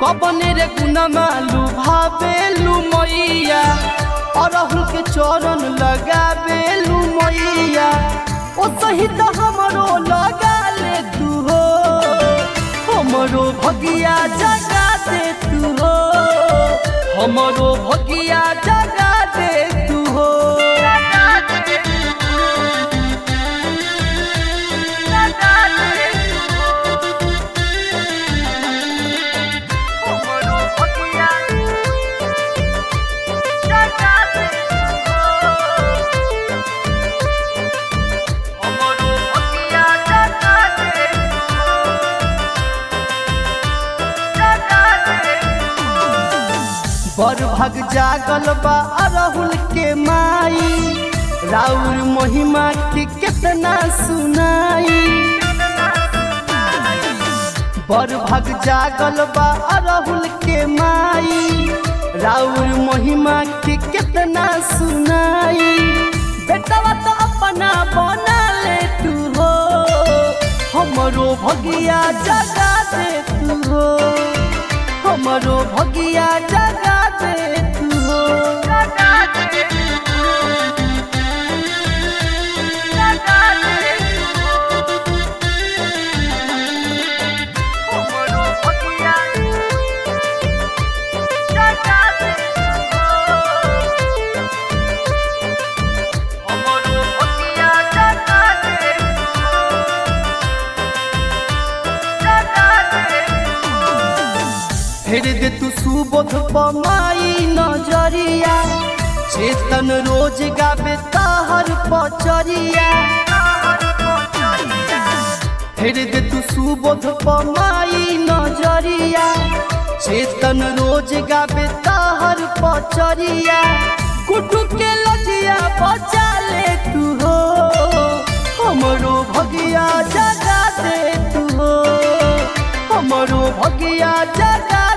कबने रे गुनमा लुभावेलु मैया अरहुल के चरण लगावेलु मैया ओ सहित हमरो लगा ले तू हो हमरो भगिया जगा दे तू हो हमरो भगिया जगा दे तू हो हमरो भगिया जगा दे हमरो भगिया जगा दे जगा दे बर भग जागल बा अरहुल के माई राउर महिमा के कितना सुनाई बर भग जागल बा अरहुल के माई राउर महिमा के कितना सुनाई बेटवा तो अपना बना ले तू हो हमरो भगिया जगा दे तू हो हमरो भगिया जगा दे तू हो जगा दे तू हो जगा दे तू हो हमरो भगिया जगा दे तू हो हमरो भगिया जगा दे जगा दे फेर दे तू सुबोध पमाई नजरिया चेतन रोज गावे ताहर पचरिया फेर दे तू सुबोध पमाई नजरिया चेतन रोज गावे ताहर पचरिया कुटु के लजिया बचा ले तू हो हमरो भगिया जगा दे तू हो हमरो भगिया जगा